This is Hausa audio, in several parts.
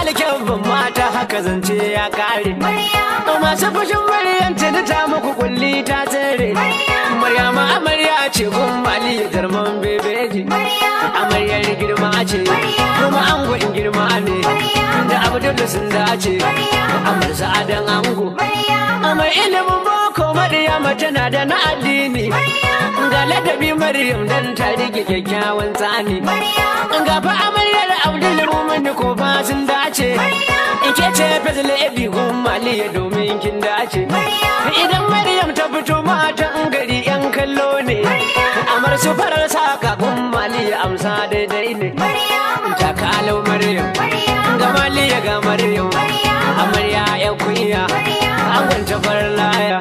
alkyabban mata haka zance ya kare masu fushin maryam tuni ta muku kulli ta tsere maryama amarya ce gun mali jarman bebeji amaryar girma ce kuma angon girma ne da abdul sun dace amar sa'adan ango amar ilimin boko maryama tana da na addini ga ladabi maryam dan ta rike kyakkyawan tsani ga fa amaryar abdul mumin ko fa sun dace ike ce fazil ebi gun maliya domin kin dace idan maryam ta fito matan gari yan kallo ne amar su farar saka gun maliya amsa daidai ne ta kalau maryam ga maliya ga maryam amarya ya kuya an gwanta farar laya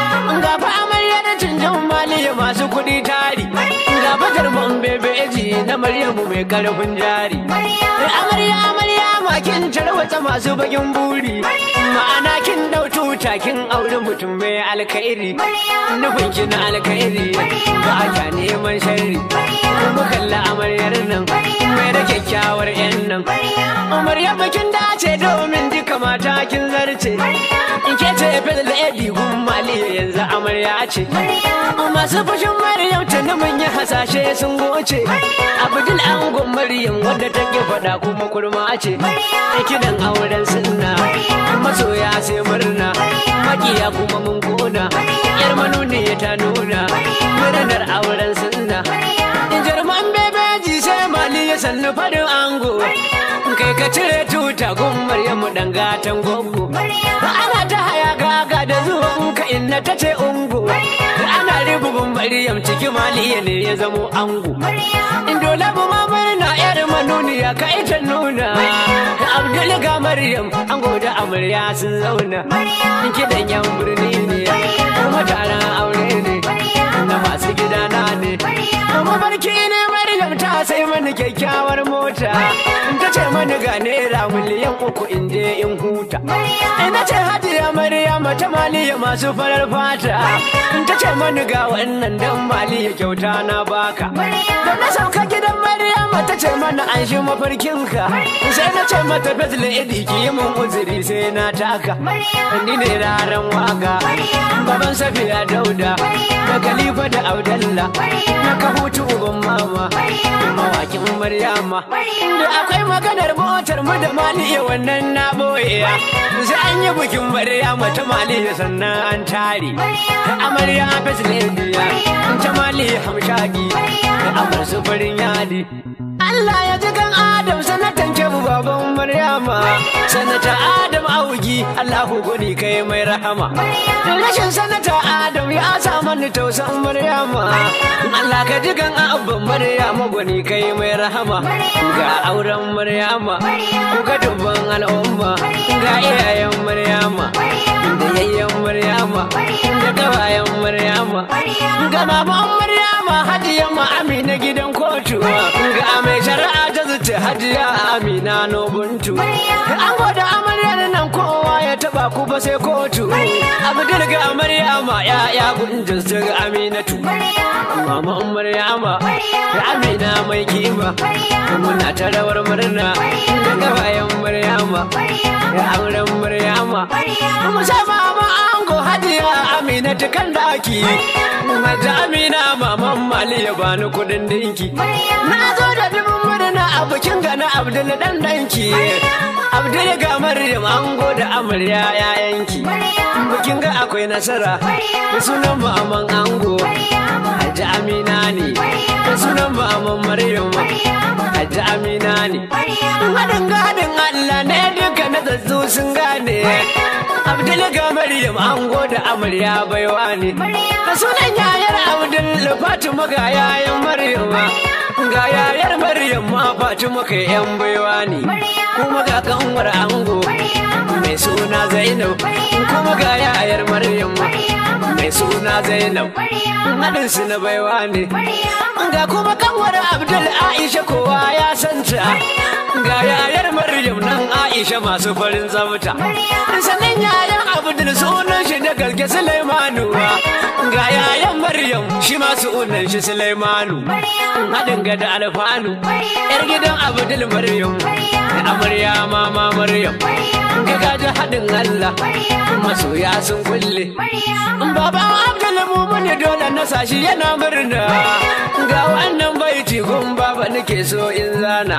ga fa amarya da canjan maliya masu kuɗi tari ga fatar mun bebeji na maryamu mai karfin jari amarya amarya makin tarwata masu bakin buri ma'ana kin dau tuta kin auri mutum mai alkhairi nufin ki na alkhairi ba ka neman sharri mu kalla amaryar nan mai da kyakkyawar yan nan amarya bakin dace domin duka mata kin zarce in ke ce fil da ebi gun maliya yanzu amarya ce masu fashin maryam tuni mun yi hasashe sun goce abdul angon maryam wadda take faɗa kuma kurma ce kidan auren sunna masoya sai murna makiya kuma mun kona yar manuniya ta nuna murnar auren sunna jarman bebeji sai mali ya sannu farin ango kai ka cire tuta gun maryamu dan gatan gogo ana ta haya gaga da zuwan ka inna ta ce ungo ana ribubin maryam ciki maliya ne ya zamo ango dole bu ma murna yar manuniya ka ita nuna abdul ga maryam ango da amarya sun zauna kidan yan birni ne kuma taron aure ne na masu gidana ne mafarki ne maryam ta sai mani kyakkyawar mota ta ce mani ga naira miliyan uku in je in huta ina ce hajiya maryam ta maliya masu farar fata ta ce mani ga wannan dan maliya kyauta na baka da na sauka gidan maryam ta ce mana an shi mafarkinka sai na ce mata fazla idi ki yi mun uzuri sai na taka ni ne raran waka baban safiya dauda da khalifa da audalla na ka hutu uban mama mawakin maryama da akwai maganar motar mu da maliya wannan na boye sai an yi bikin maryama ta maliya sannan an tare amarya fazla idiya ta maliya hamshagi amar su farin yadi Allah ya ji kan Adam sanatan kebu baban Maryama sanata Adam augi Allahu gudi kai mai rahama rashin sanata Adam ya sa mani tausan Maryama Allah ka ji kan abban Maryama gudi kai mai rahama ga auren Maryama ga dubban al'umma ga iyayen Maryama da yayyen Maryama da kawayen Maryama ga baban Maryama hadiyan ma Amina gidan kotu ga mai shari'a ta zuce hajiya amina nobuntu an gwada amaryar nan kowa ya taba ku ba sai kotu abdul ga maryama ya ya gunjin su ga aminatu mama maryama da amina mai kima muna ta rawar murna daga bayan maryama ya auren maryama musamman ango hajiya amina ta kan daki Mata amina maman mali ya bani kudin dinki na zo da dubin murna a bikin gana abdul dan danki abdul ga maryam ango da amarya yayanki bikin ga akwai nasara da sunan maman ango hajji amina ne da sunan maman maryam hajji amina ne haɗin gadin allah ne duka na zazzu sun gane abdul ga maryam ango da amarya baiwa ne da sunan yayar abdul fatima ga yayan maryam ga yayar maryam ma fatima kai yan baiwa ne kuma ga kanwar ango mai suna zainab kuma ga yayar maryam mai suna zainab haɗin su na baiwa ne ga kuma kanwar abdul aisha kowa ya santa ga yayar maryam nan Aisha masu farin tsafta sannan yayan Abdul sunan shi da gaske Sulaimanu ga yayan Maryam shi ma sunan shi Sulaimanu haɗin ga da alfanu yar gidan Abdul Maryam amarya mama Maryam ga gaji haɗin Allah masoya sun kulle baban Abdul Mumun dole na sashi yana murna ga wannan baiti gun baba nake so in zana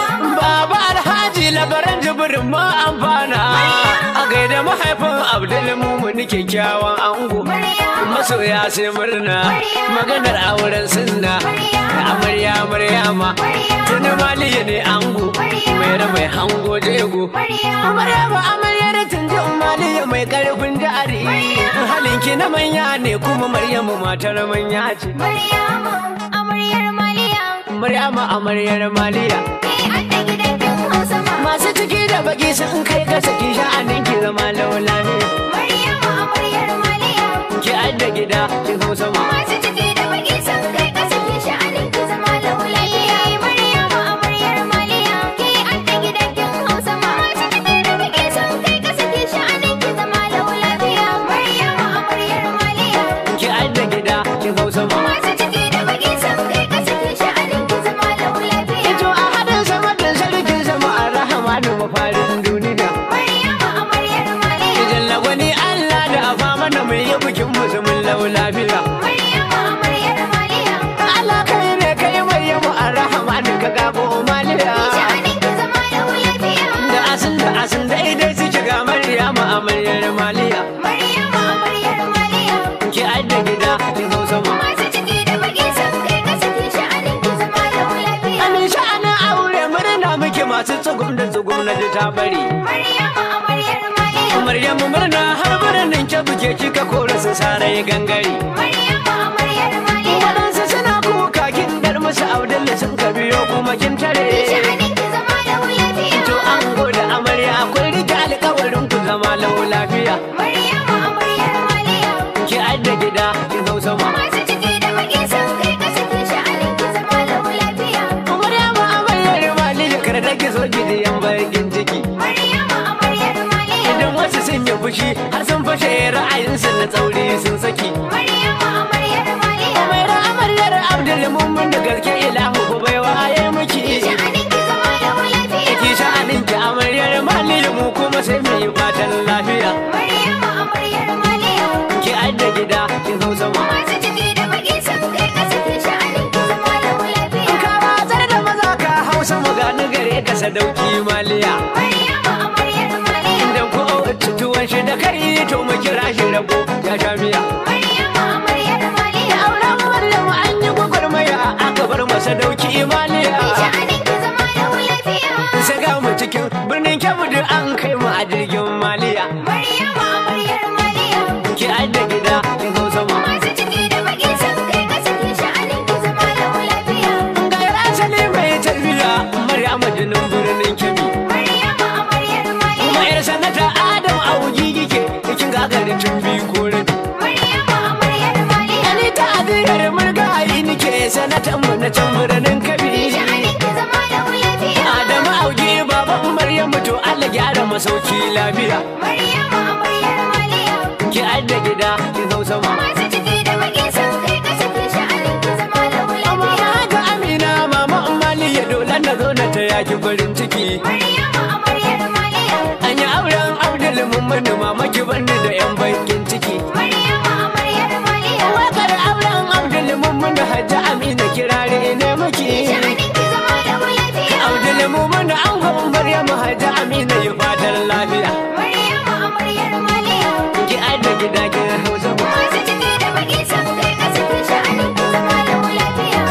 baba alhaji labaran jibirin ma amfana a gaida mahaifin Abdul Mumun kyakkyawan ango masoya sai murna maganar auren sunna amarya maryama tuni maliya ne ango mai mai hango jego maryama amaryar tunji maliya mai karfin jari halinki na manya ne kuma maryamu matar manya ce Maryama, amaryar Maliya, maryama amaryar maliya kai an da gidan kin Hausa ma. masu ciki da baki sun kai ka saki sha'anin ki zama laula ne Maryama, amaryar Maliya, ki adda gida ki hausa ma masu ciki da baki sun kai ƙasa ke sha'anin ki zama lau lafiya. Maryama, amaryar Maliya, kai an da gidan kin Hausa ma. Masu ciki da baki sun kai ƙasa ke sha'anin ki zama lau lafiya. Maryama, amaryar Maliya, ki adda gida ki hausa ma masu ciki da baki sun kai ƙasa ke sha'anin ki zama lau lafiya. Ito a hadin sama da sarkin sama a rahama da mafarin duniya. Maryama, amaryar Maliya, Idan lagwani Allah da a fama da mai yi bikin musulmin lau lafiya. Maryama, amaryar Maliya. Allah kai ne kai mai yamu a rahama da ka gabo maliya. Sha'anin ki zama lau lafiya. Da asin da asin daidai suke ga Maryama amaryar maliya. Maryama amaryar Maliya. Ki adda gida ki hausa ma. Masu ciki da baki sun kai ka saki sha'anin ki zama lau lafiya. Amin sha'anin aure murna muke masu tsugum da tsugum na ji ta bari. Maryama amaryar Maliya. Maryamu murna har birnin ke buke kika kora su sarai gangare. Maryama amaryar Maliya. Waɗansu suna kuka kin dar musu Abdullahi sun ka biyo kuma kin tare. Sha'anin ki zama lau lafiya. To an gode amarya kun rike alƙawarin ku zama lau lafiya. Maryama amaryar Maliya. Ki adda gida kin hausa ma. Masu ciki da baki sun kai ka saki sha'anin ki zama lau lafiya. Maryama amaryar mali ya karda ki so ki yan bakin ciki. Maryama amaryar Maliya. Idan wasu sun yi fushi har sun fashe ra'ayinsu na tsauri sun saki. Maryama amaryar Maliya. Umaira amaryar Abdul Mumin da gaske ilahu ku bai waye miki. Sha'anin ki zama lau lafiya. Ki sha'anin ki amaryar mali mu kuma sai mu yi fatan lafiya. Maryama amaryar Maliya. Ki adda gida kin hausa ma. Masu ciki da baki sun kai ka saki sha'anin ki zama lau lafiya. Ka watsar da maza ka hausa mu gani gare ka sadauki maliya. Maryama amaryar Maliya. Idan ko tuwon shi da kai to mu kira shi rago ya sha miya. Maryama amaryar Maliya. Auren Maryamu an yi gwagwarmaya aka bar masa dauki maliya. Sha'anin ki zama lau lafiya. Saka mu cikin birnin Kebbi duk an kai mu a jirgin maliya. Maryama amaryar Maliya. Ki adda gida kin hausa ma. Masu ciki da baki sun kai ka saki sha'anin ki zama lau lafiya. Ga asali mai tarbiya Maryamu jinin birnin Kebbi. Maryama amaryar Maliya. Kuma yar sanata Adam Augi kike kin gagarin tun biyu koren. Maryama amaryar Maliya. Ani ta adiyar murgayi nike sanatan mu na can birnin Kebbi. Sha'anin ki zama lau lafiya. Adamu Augi baban Maryamu to Allah gyara masauki lafiya. Maryama amaryar Maliya. Ki adda gida kin hausa ma. Masu ciki da baki sun kai ka saki sha'anin ki zama lau Amma lafiya. ga Amina mama Mali ya dole na zo na ta yaki farin ciki. Maryama amaryar Maliya. An yi auren Abdul Mummuni mama ki bani da yan bakin ciki. Maryama amaryar Maliya. Wakar auren Abdul Mummuni Hajji Amina kirare ne miki. Sha'anin ki zama lau lafiya. Abdul Mummuni an gwan Maryamu Hajji Amina yi fatan lafiya. Maryama amaryar Maliya. Ki adda gida ki hausa ma. Masu ciki da baki sun kai ka saki sha'anin ki zama lau lafiya.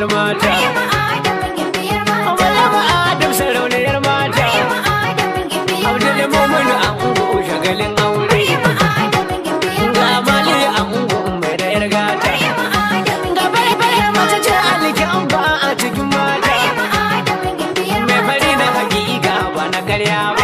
gimbiyar mata Maryama Adamu gimbiyar mata. Maryama Adam sarauniyar mata Maryama Adamu gimbiyar Abdul mata. Mumin an ungo shagalin aure Maryama Adamu gimbiyar Ga mata. mali an ungo mai da yar gata Maryama Adamu Ga gimbiyar bare mace ce mata. alkin ba a cikin mata Maryama Adamu gimbiyar Mai mata. fari na hakika ba na karya ba